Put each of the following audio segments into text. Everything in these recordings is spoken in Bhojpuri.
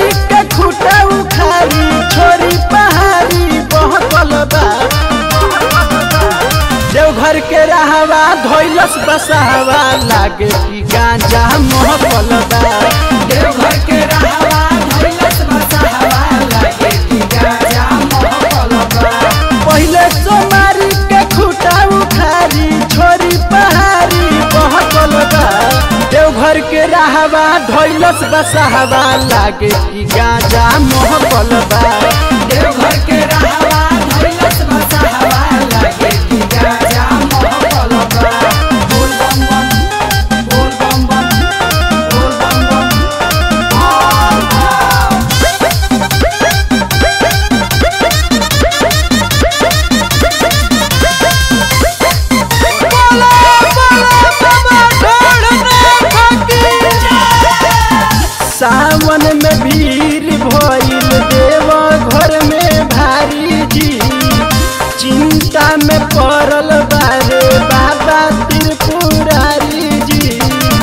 सोमारी के खुटा उखारी छोरी पहाड़ी बहकल बा देवघर के रहवा धोइलस बसहवा लागे कि गांजा महकल बा देवघर के रहवा धइलस बसहवा लागे कि गाजा महकल बा पहिले सोमारी के खुटा उखारी छोरी पहाड़ी बहकल बा देवघर के रहवा धोइलस बसहवा लागे कि गांजा महकल बा देवघर के रहवा धइलस बसहवा लागे कि गाजा महकल बा बोल बम बम बोल बम बम बोल बम बम सावन में भीड़ भइल देव घर में भारी जी चिंता में पड़ल बारे बाबा त्रिपुरारी जी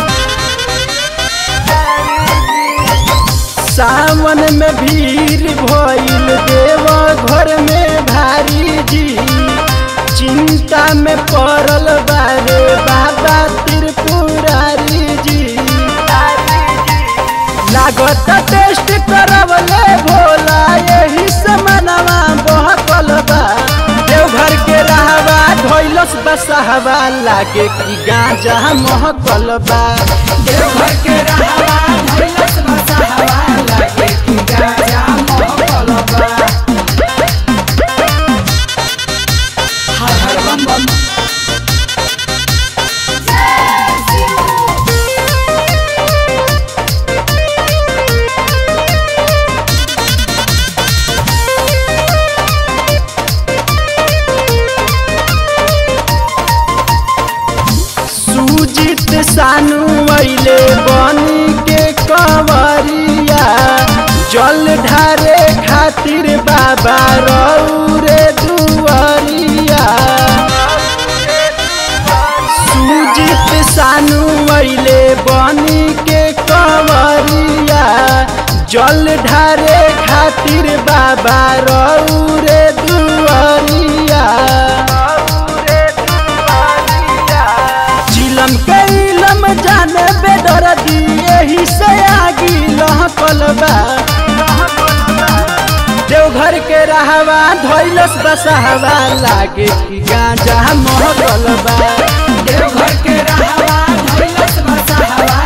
सावन में भीड़ भइल देव घर में भारी जी चिंता में पड़ल बारे बाबा त्रिपुरारी जी लागत टेस्ट करवले भोला यही समनवा बहकल बा देवघर के रहवा धोइलस बसहवा लागे कि गांजा महकल बा देवघर के रहवा धइलस बसहवा लागे कि गाजा महकल बा हर हर बम बम सुजित सानू अइले बनी के कंवरिया जल ढारे खातिर बाबा रौरे दुआरिया सुजित सानू अइले बनी के कंवरिया जल ढारे खातिर बाबा रौरे दुआरिया चिलम के इलम जाने बेदर यही से आगी लहकल बा देवघर के रहवा धोइलस बसहवा लागे कि गांजा महकल बा देवघर के रहवा धइलस बसहवा